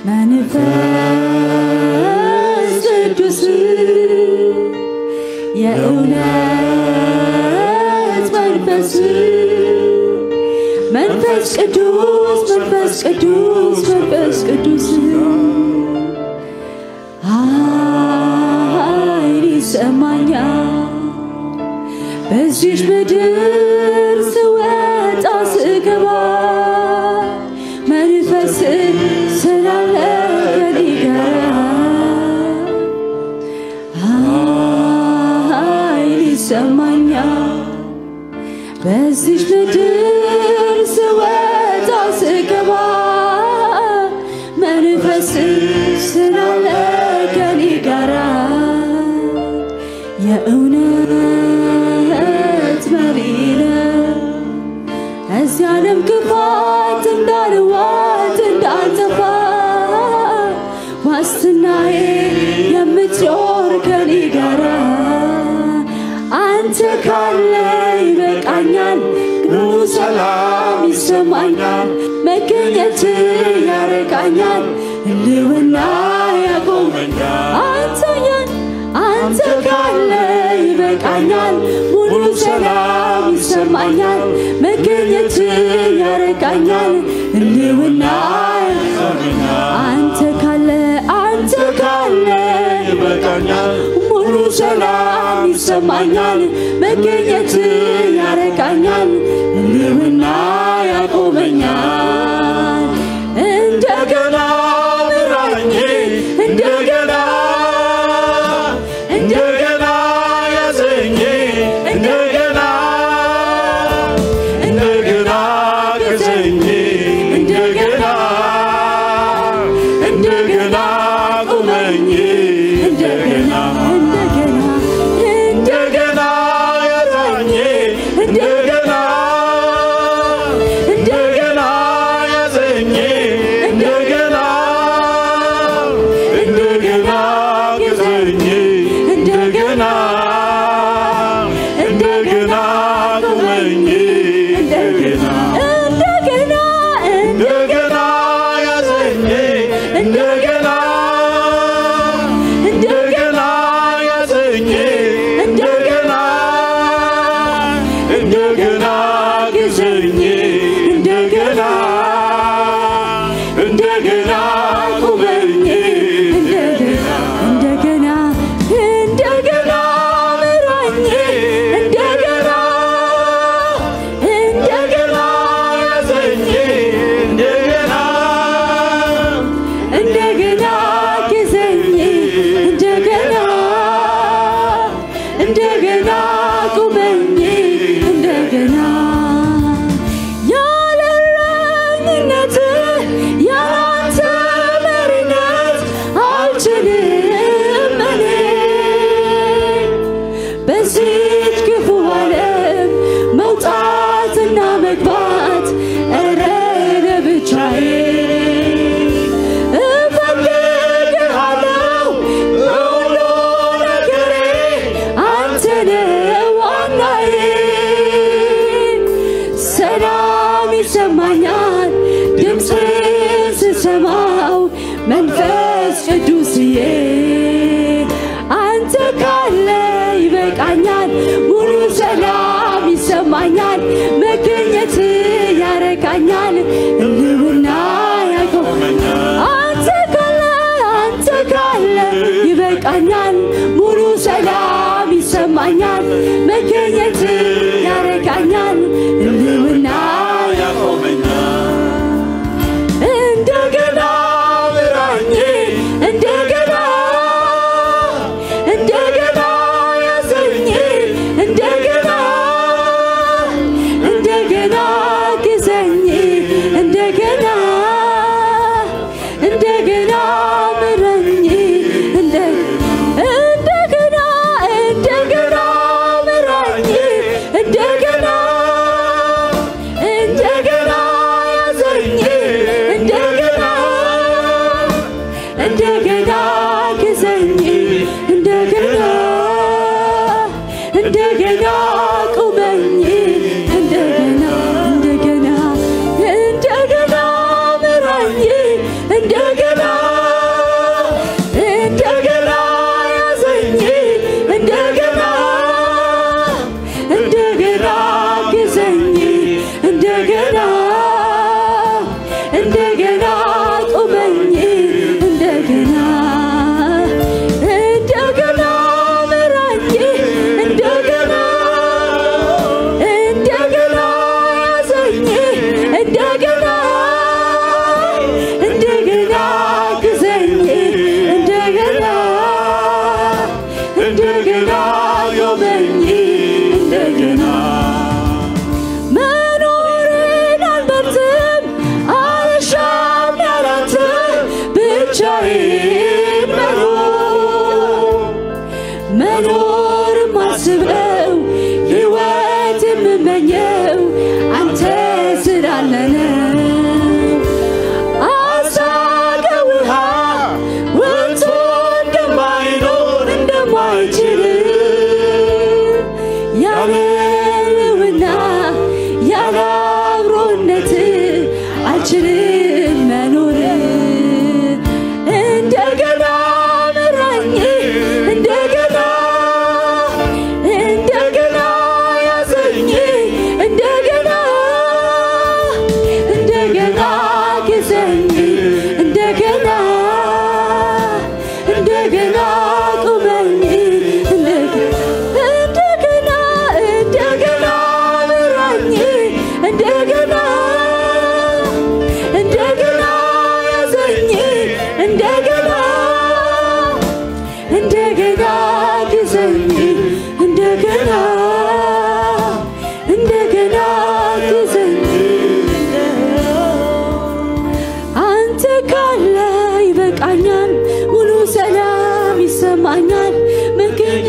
መንፈስ ቅዱስ የእውነት መንፈስ መንፈስ ቅዱስ መንፈስ ቅዱስ መንፈስ ቅዱስ ኃይል ይሰማኛል በዚች ምድር ስወጣ ስገባ መንፈስ ስላለ ከኔ ጋር ኃይል ይሰማኛል በዚች ምድር ስወጣ ስገባ መንፈስ ስላለ ከኔ ጋራ የእውነት መሪ ነው። እዚህ ዓለም ክፋት እንዳልዋት እንዳልጠፋ ዋስትናዬ የምትኖር ከኔ ጋራ አንተ ካለ ይበቃኛል፣ ግሩ ሰላም ይሰማኛል፣ መገኘት ያረቃኛል፣ ህልውና ያቆመኛል። አንተኛል አንተ ካለ ይበቃኛል፣ ሙሉ ሰላም ይሰማኛል፣ መገኘት ያረቃኛል፣ ህልውና ያቆመኛል። አንተ ካለ አንተ ካለ ይበቃኛል ሙሉ ሰላም ይሰማኛል፣ መገኘት ያረቃኛል፣ ህልውና ያቆመኛል። እንደገና ምራኝ እንደገና እንደገና ያዘኝ እንደገና እንደገና ገዘኝ እንደገና እንደገና ቁመኝ እንደገና እንደገና እንደገና ያዘኝ እንደገና እንደገና ያዘኝ እንደገና እንደገና ገዘኝ እንደገና እንደገና ቁመኝ እንደገና እንደገና እንደገና ያዘኝ እንደገና እንደገና ያዘኝ እንደገና እንደገና ግዘኝ እንደገና እንደገና ቁመኝ እንደገና እንደገና እንደገና ምራኝ እንደገና እንደገና ያዘኝ እንደገና እንደገና ግዘኝ እንደገና እንደገና ቁመኝ እንደገና ያለ እረኝነት ያንተ መሪነት አልችልም እኔ በዚች ክፉ ዓለም መውጣትና መግባት እረ ለብቻዬ እፈልግሃለሁ በሁሉ ነገሬ አንተ ነህ ዋናዬ ሰላም ይሰማኛል ድምፅህን ስሰማው መንፈስ ቅዱስዬ አንተ ካለ ይበቃኛል ሙሉ ሰላም ይሰማኛል መገኘት ያረቃኛል ህልውና ያቆመኛል አንተ ካለ አንተ ካለ ይበቃኛል ሙሉ ሰላም ይሰማኛል መገኘት ያረቃኛል ህልውና ያቆመኛል እንደገና ምራኝ እንደገና እንደገና ያዘኝ እንደገና እንደገና ግዘኝ እንደገና እንደገና ምረኝ እንደ- እንደገና እንደገና ምራኝ እንደገና እንደገና ያዘኝ እንደገና እንደገና ግዘኝ እንደገና እንደገና ቁመኝ እንደገና እንደገና እንደገና ምራኝ እንደገና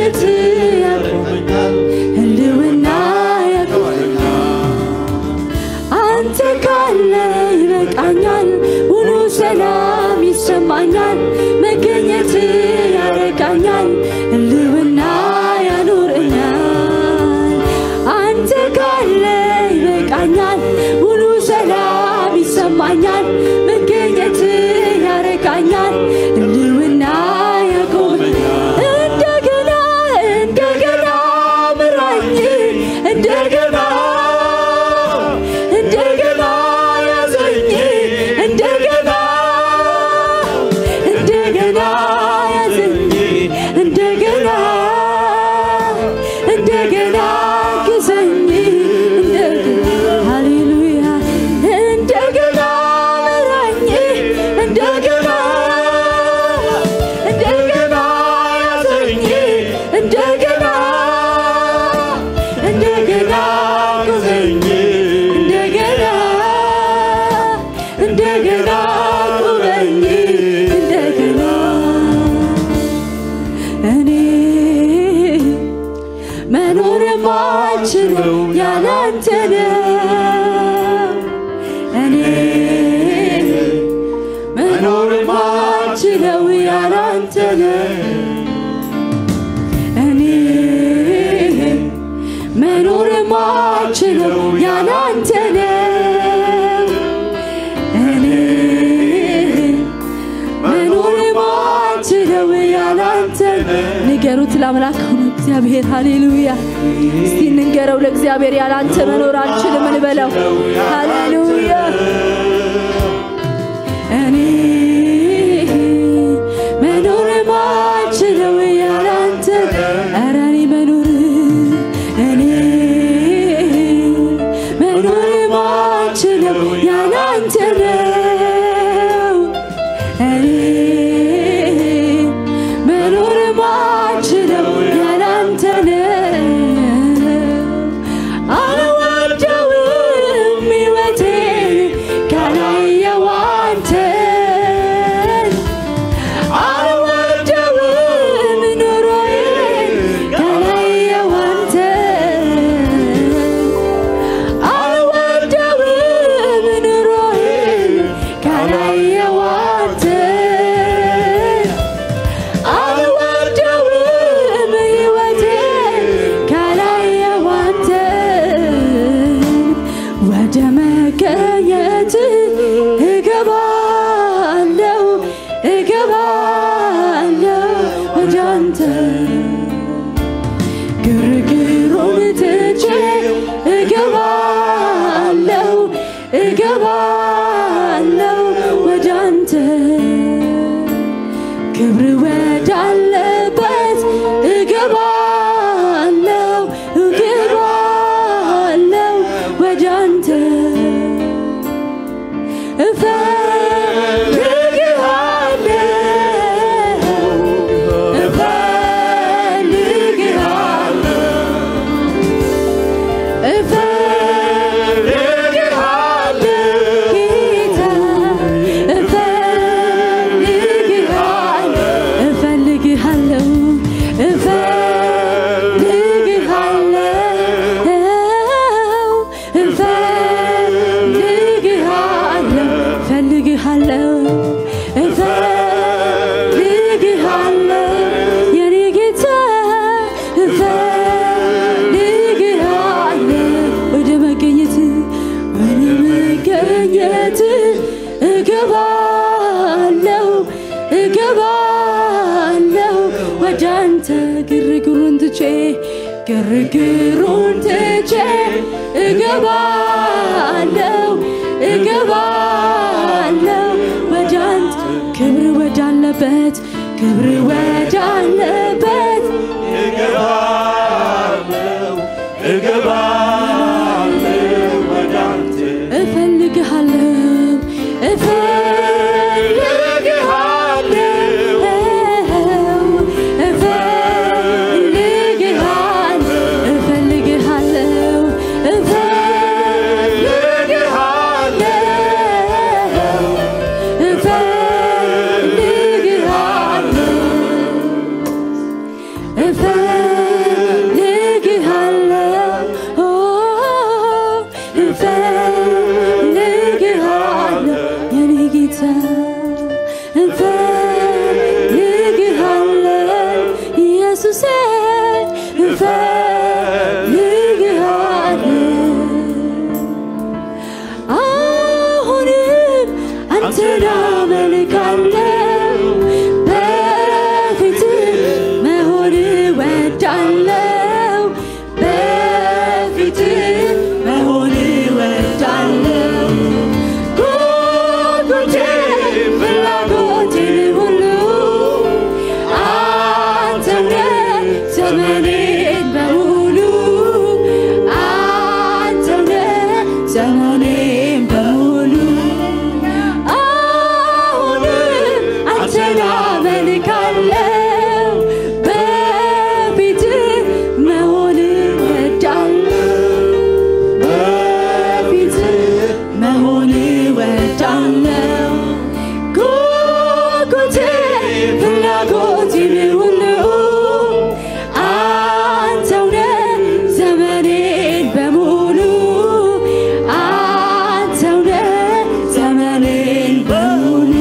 መገኘት ያቆመኛል ህልውና ያቆመኛል አንተ ካለ ይበቃኛል ሙሉ ሰላም ይሰማኛል መገኘት ያረቃኛል ህልውና ያኖረኛል አንተ ካለ ይበቃኛል ሙሉ ሰላም ይሰማኛል መገኘት ያረቃኛል ህልውና ያቆመኛል እንደገና እንደገና ምራኝ እንደገና እንደገና ያዘኝ እንደገና እንደገና ያዘኝ እንደገና እንደገና ግዘኝ እንደገና ሃሌሉያ እንደገና ምራኝ እንደገና እንደገና ያዘኝ እንደገና እንደገና ግዘኝ እንደገና እንደገና ቁመኝ እንደገና እኔ መኖር የማልችለው ያላንተ ነው እኔ መኖር የማልችለው ያላንተ ነው እኔ መኖር የማልችለው ያላንተ ነው እኔ መኖር የማልችለው ያላንተ ንገሩት ለአምላክ ሆኖ እግዚአብሔር ሃሌሉያ እስቲ እንንገረው ለእግዚአብሔር ያላንተ መኖር አልችልም እንበለው ሃሌሉያ እኔ መኖር የማልችለው ያላንተ ኧረ እኔ መኖር እኔ መኖር የማልችለው ያላንተ ነው እኔ መኖር የማልችለው ያላንተ ነው አልወደውም ሕይወቴን ካላየው አንተን አልወደውም ኑሮዬን ካላየው አንተን አልወደውም ኑሮዬን ካላየው አንተን አልወደውም ሕይወቴን ካላየው አንተን ወደ መገኘት እገባለሁ እገባለሁ ወደ አንተ ግርግሩን ትቼ እገባለሁ እገባለሁ ወደ አንተ ክብር ወዳለበት እገባለሁ እገባለሁ ወደ አንተ እፈልግሃለሁ እፈልግሃለሁ እፈልግሃለሁ ጌታ እፈልግሃለሁ እፈልግሃለሁ እፈልግሃለሁ እፈልግሃለሁ እፈልግሃለሁ የኔ ጌታ እፈልግሃለሁ ወደ መገኘት ወደ መገኘት እገባለሁ እገባለሁ ወደ አንተ ግርግሩን ትቼ ግርግሩን ትቼ እገባለሁ እገባለሁ ወደ አንተ ክብር ወዳለበት ክብር ወዳለበት እገባለሁ እገባለሁ ወደ አንተ እፈልግሃለሁ እንፈልግሃለን ኢየሱሴ እንፈልግሃለን አሁንም አንተን አመልካለሁ በፊትህ መሆን እወዳለሁ በፊትህ መሆን እወዳለሁ ጉጉቴ ፍላጎቴን ሁሉ አንተው ነህ ዘመኔን በሙሉ አንተው ነህ ዘመኔን በሙሉ አሁንም አንተን አመልካለሁ በፊትህ መሆን እወዳለሁ በፊትህ መሆን እወዳለሁ ጉጉቴ ፍላጎቴን ሁሉ አንተው ነህ ዘመኔን በሙሉ አንተው ነህ ዘመኔን በሙሉ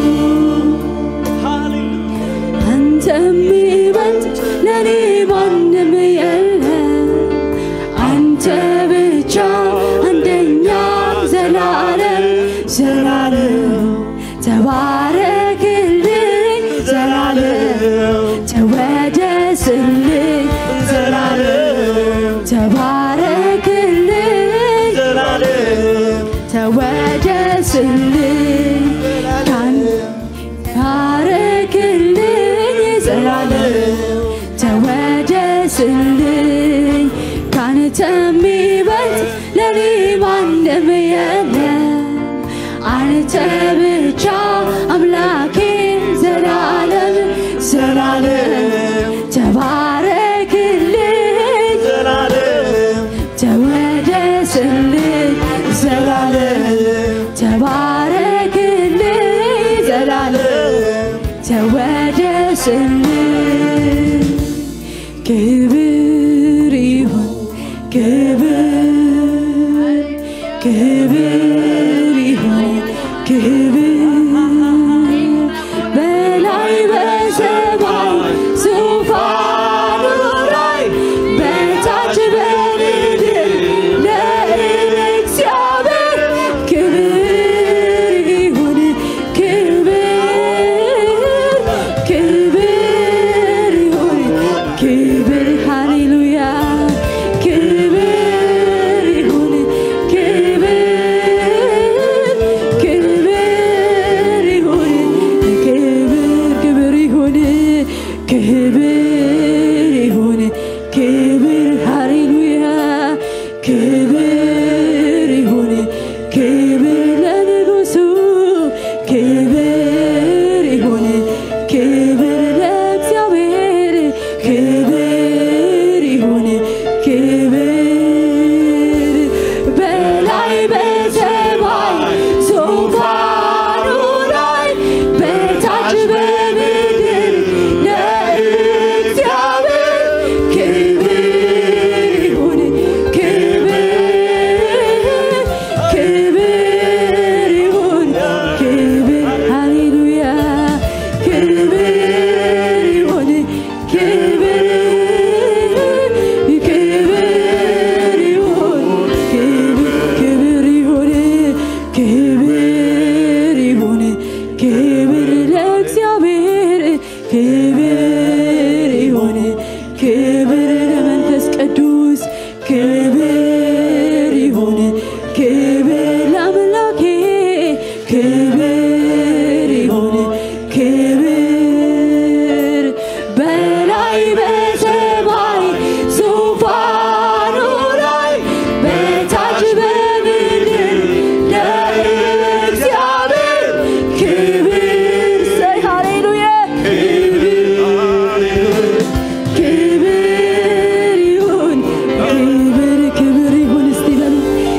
አንተ የሚበልጥ ለኔ ማንም የለም አንተ ብቻ አንደኛ ዘላለም ዘላለም ተባረክልኝ ዘላለም ተወደስልኝ ዘላለም ተባረክልኝ ተወደስልኝ ካን ታረክልኝ ዘላለም ተወደስልኝ ካንተ የሚበልጥ ለኔ ማንም የለም አንተ ብቻ አምላኬ ዘላለም ዘላለም ተባረክልኝ ተወደስልኝ ዘላለም ተባረክልኝ ዘላለም ተወደስልኝ ክብር ይሁን ክብር ክብር ይሁን ክብር በላይ በሰማይ ዙፋኑ ላይ በታች በምድር ለእግዚአብሔር ክብር ይሁን ክብር ክብር ይሁን ክብር ሃሌሉያ ክብር ይሁን ክብር ክብር ይሁን ክብር ክብር ይሁን ክብር ይሁን ክብር ሃሌሉያ ክብር ይሁን ክብር ለንጉሱ ክብር ይሁን ክብር ለእግዚአብሔር ክብር ይሁን ክብር በላይ በሰማይ ዙፋኑ ላይ በታች በምድር ለእግዚአብሔር ክብር ይሁን ክብር ክብር ይሁን ክብር ሃሌሉያ ክብር ይሁን ክብር ክብር ይሁን ክብር ይሁን ክብር ይሁን ክብር ለእግዚአብሔር ክብር ይሁን ክብር ለመንፈስ ቅዱስ ክብር ይሁን ክብር ለአምላኬ ክብር ይሁን ክብር በላይ በሰማይ ዙፋኑ ላይ በታች በምድር ለእግዚአብሔር ክብር ሰይ ሃሌሉያ ክብር ይሁን ክብር ክብር ይሁን እስቲ በሉ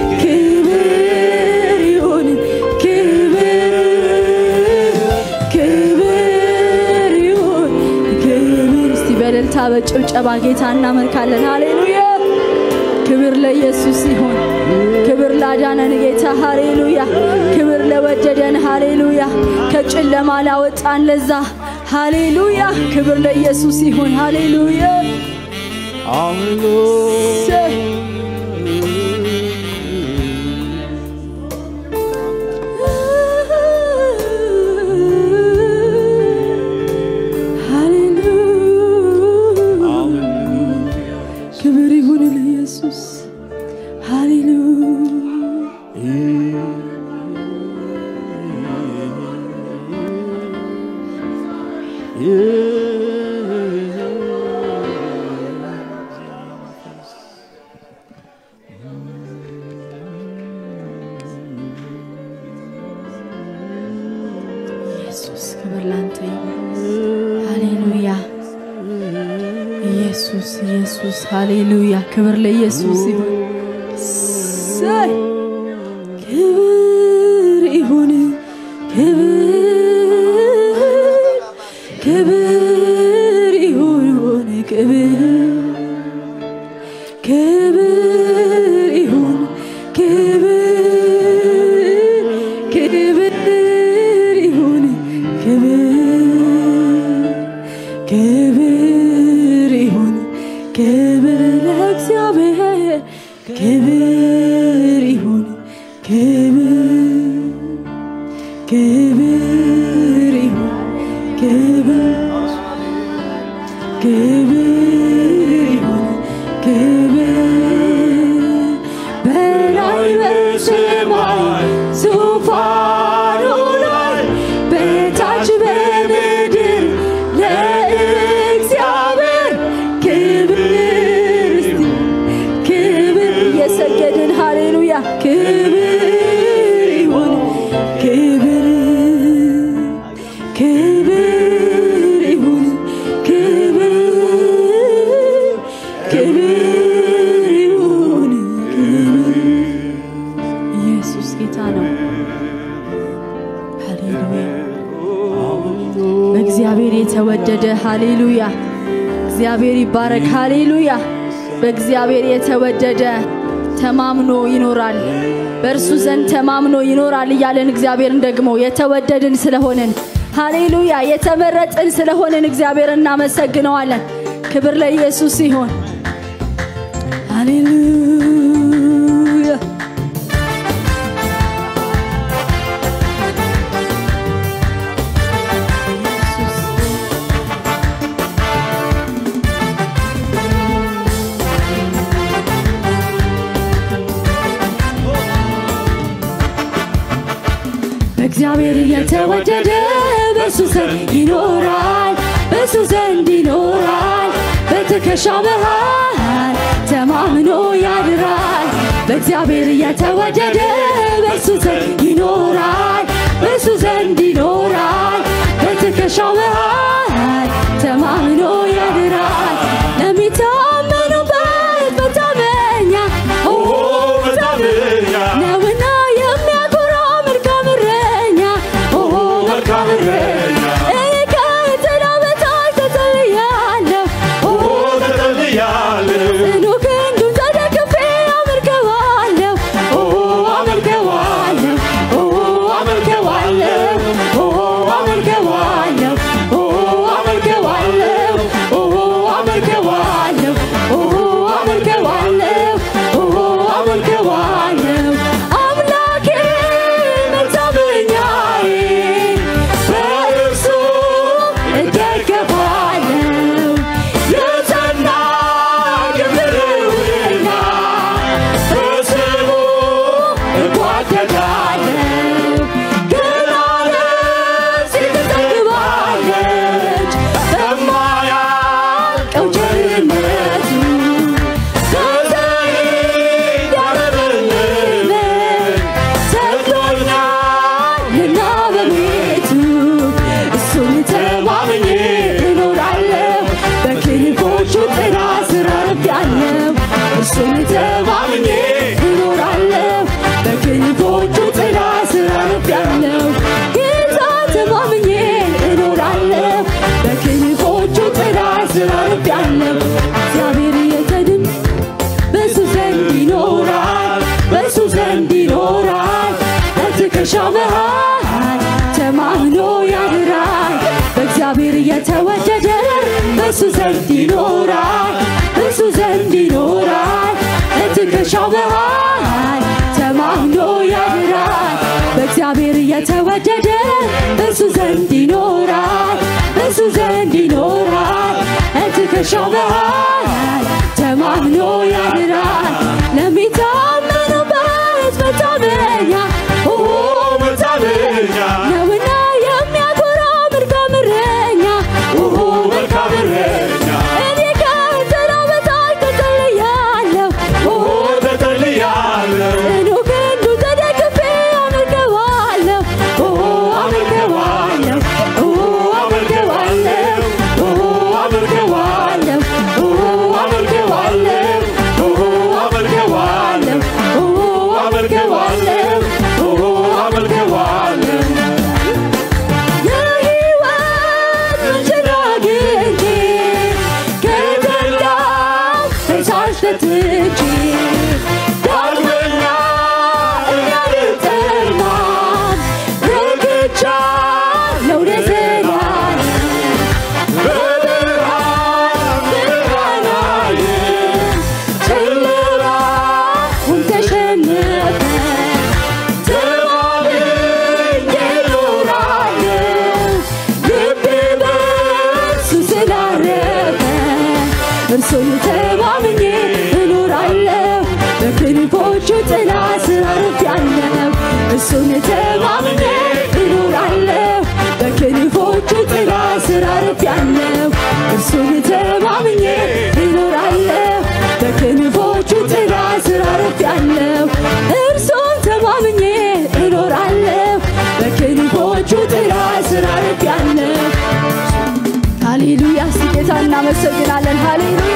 ክብር ይሁን ክብር ክብር ይሁን ክብር እስቲ በእልልታ በጭብጨባ ጌታ እናመልካለን ሃሌሉያ ክብር ለኢየሱስ ይሁን ክብር ላዳነን ጌታ ሃሌሉያ። ክብር ለወደደን ሃሌሉያ። ከጨለማ ላወጣን ለዛ ሃሌሉያ። ክብር ለኢየሱስ ይሁን ሃሌሉያ። እሰይ። ሃሌሉያ ክብር ይሁን ለኢየሱስ ሃሌሉያ ኢየሱስ ክብር ላንተ ይሁን ሃሌሉያ ኢየሱስ ኢየሱስ ሃሌሉያ ክብር ለኢየሱስ ይሁን እሰይ ክብር ይሁን ክብር ክብር ይሁን ክብር ክብር ይሁን ክብር ክብር ይሁን ክብር ክብር ይሁን ክብር ለእግዚአብሔር ክብር ይሁን ክብር ክብር ይሁን ክብር ክብር ይሁን ክብር በላይ በሰማይ ዙፋኑ ላይ በታች በምድር ለእግዚአብሔር ክብር እስቲ ክብር እየሰገድን ሃሌሉያ ክብር ይሁን ክብር ክብር ይሁን ክብር ክብር ይሁን ክብር ኢየሱስ ጌታ ነው ሃሌሉያ በእግዚአብሔር የተወደደ ሃሌሉያ እግዚአብሔር ይባረክ ሃሌሉያ በእግዚአብሔር የተወደደ ተማምኖ ይኖራል በእርሱ ዘንድ ተማምኖ ይኖራል እያለን እግዚአብሔርን ደግሞ የተወደድን ስለሆንን ሃሌሉያ የተመረጥን ስለሆንን እግዚአብሔር እናመሰግነዋለን ክብር ለኢየሱስ ይሆን ሃሌሉያ በእግዚአብሔር የተወደደ በእሱ ዘንድ ይኖራል በእሱ ዘንድ ይኖራል በትከሻ መሃል ተማምኖ ያድራል በእግዚአብሔር የተወደደ በእሱ ዘንድ ይኖራል በእሱ ዘንድ ይኖራል በትከሻው መሃል ተማምኖ ያድራል ለሚታመኑበት መታመኛ ኦ መታመኛ ነውና የሚያኮራ መልካም እረኛ ኦ መልካም እረኛ እኔ ከጥላ በታች ተጠልያለሁ ኦ ተጠልያለሁ ጽኑ ክንዱን ተደግፌ አመልከዋለሁ ኦ አመልከዋለሁ ኦ አመልከዋለሁ ኦ አመልከዋለሁ የተወደደ በሱ ዘንድ ይኖራል በሱ ዘንድ ይኖራል በትከሻው መሃል ተማምኖ ያድራል በእግዚአብሔር የተወደደ በሱ ዘንድ ይኖራል በሱ ዘንድ ይኖራል በትከሻው መሃል ተማምኖ ያድራል ለሚታመኑበት መታመኛ ኦ መታመኛ ነውና የሚያኮራ መልካም እረኛ ኦሆ መልካም እረኛ እኔ ከጥላው በታች ተጠልያለሁ ኦሆ ተጠልያለሁ ጽኑ ክንዱ ተደግፌ አመልከዋለሁ ኦ አመልከዋለሁ ኦ አመልከዋለሁ ኦሆ አመልከዋለሁ ኦ አመልከዋለሁ ኦሆ አመልከዋለሁ ኦ አመልከዋለሁ ኦሆ አመልከዋለሁ የሕይወት ምንጭን አግኝቼ ከተድላው ፈሳሽ ጠጥቼ ዳግመኛ እንዳልጠማም ረክቻለሁ ለዘላለም በብርሃን ብርሃናዬ ጨለማውን ተሸነፈ ተማምኜ እኖራለሁ ልቤ በእርሱ ስላረፈ እርሱን ተማምኜ እኖራለሁ በክንፎቹ ጥላ ስር አርፌያለሁ እርሱን ተማምኜ እኖራለሁ በክንፎቹ ጥላ ስር አርፌያለሁ እርሱን ተማምኜ እኖራለሁ በክንፎቹ ጥላ ስር አርፌያለሁ እርሱን ተማምኜ እኖራለሁ በክንፎቹ ጥላ ስር አርፌያለሁ ሃሌሉያ እስቲ ጌታ እናመሰግናለን ሃሌሉያ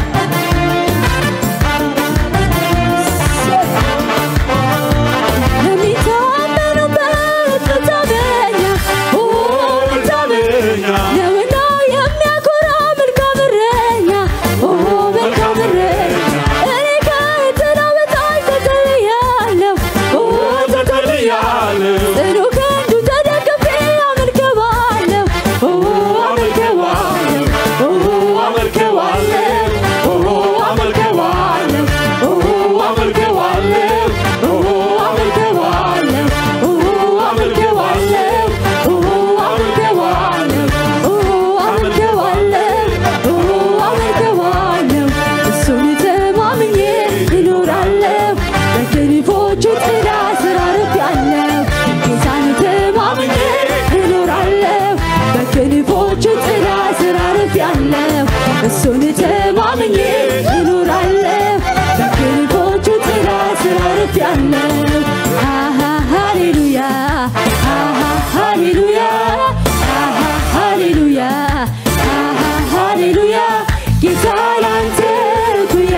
ለሚታመኑበት መታመኛ ኦ መታመኛ ነውና የሚያኮራ መልካም እረኛ ኦ መልካም እረኛ እኔ ከጥላው በታች ተጠልያለሁ ኦ ተጠልያለሁ ጽኑ ክንዱ ተደግፌ አመልከዋለሁ ኦ አመልከዋለሁ ኦ አመልከዋለሁ ኦሆ አመልከዋለሁ ኦሆ አመልከዋለሁ ኦሆ አመልከዋለሁ ኦ አመልከዋለሁ ኦ አመልከዋለሁ ኦ አመልከዋለሁ ኦ አመልከዋለሁ እሱን ተማምኜ እኖራለሁ በክንፎቹ ጥላ ስር አርፌያለሁ ጌታን ተማምኜ እኖራለሁ በክንፎቹ ጥላ ስር አርፌያለሁ እሱን ተማምኜ እኖራለሁ በክንፎቹ ጥላ ስር አርፌያለሁ አሃ ሃሌሉያ አሃ ሃሌሉያ አሃ ሃሌሉያ አሃ ሃሌሉያ ጌታ ላንተ ኩያ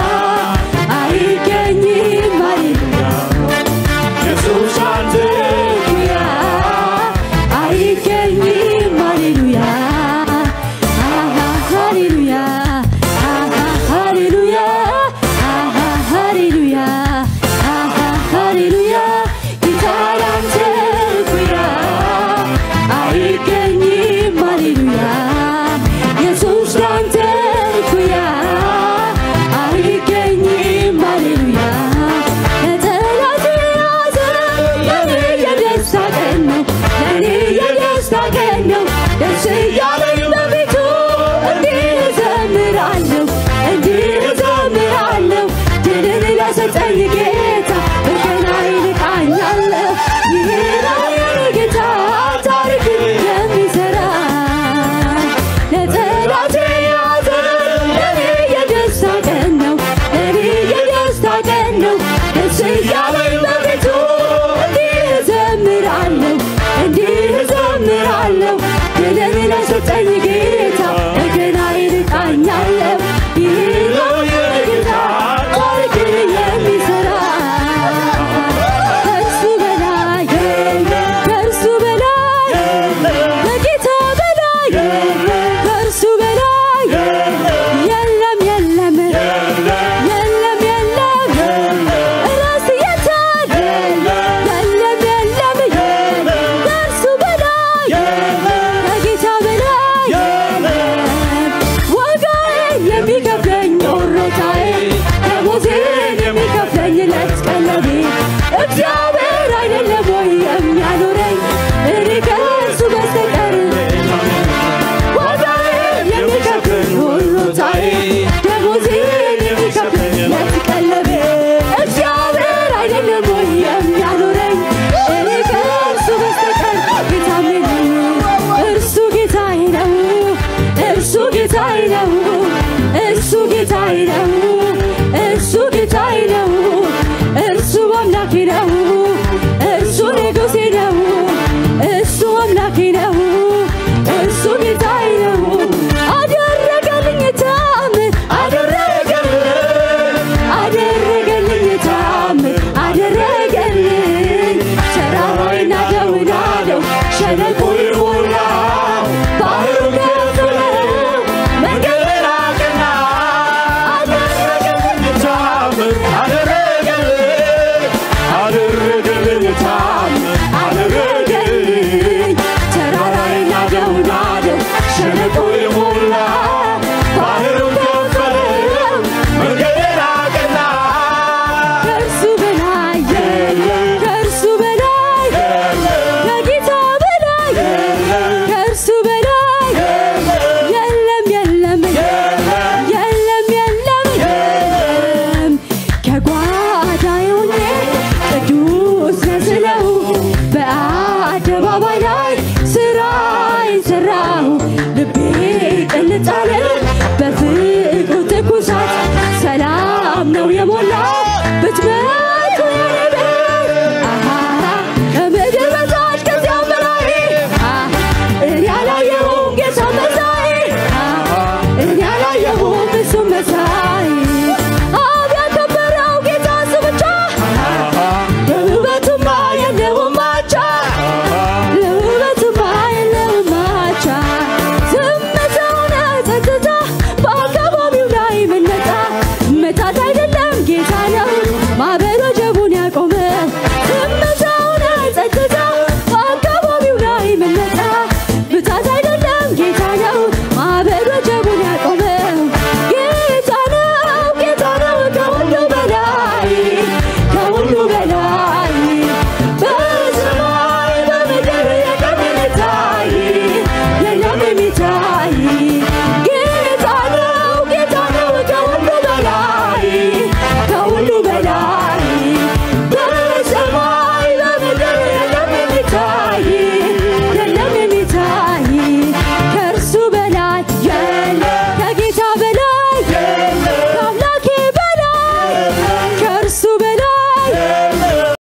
አይገኝም ሃሌሉያ ኢየሱስ አንተ ሃሌሉያ አይገኝም ሃሌሉያ አሃ ሃሌሉያ አሃ ሃሌሉያ አሃ ሃሌሉያ አሃ ሃሌሉያ ጌታ ላንተ ኩያ አይገኝም ሃሌሉያ ኢየሱስ ላንተ ኩያ አይገኝም ሃሌሉያ ለጠላት ያዘን ለኔ የደስታ ቀን ነው ለኔ የደስታ ቀን ነው ደስ እያለኝ በፊቱ እንዲህ እዘምራለሁ እንዲህ እዘምራለሁ ድልን ለሰጠኝ ጌታ በገና ይልቃኛለሁ ይህ ነው የኔ ጌታ ታሪክን የሚሰራ ለጠላቴ ያዘን ለኔ የደስታ ቀን ነው ለኔ የደስታ ቀን ነው ደስ እያለኝ በፊቱ እንዲህ እዘምራለሁ እንዲህ እዘምራለሁ ድልን ለሰጠኝ ጌታ በገና ይልቃኛለሁ ይህ ነው የኔ ጌታ ታሪክን የሚሰራ ከእርሱ በላይ ከእርሱ በላይ ከጌታ በላይ ከእርሱ በላይ የለም የለም የለም የለም ራስ የታል የለም የለም ከእርሱ በላይ ከጌታ በላይ በላይ ነው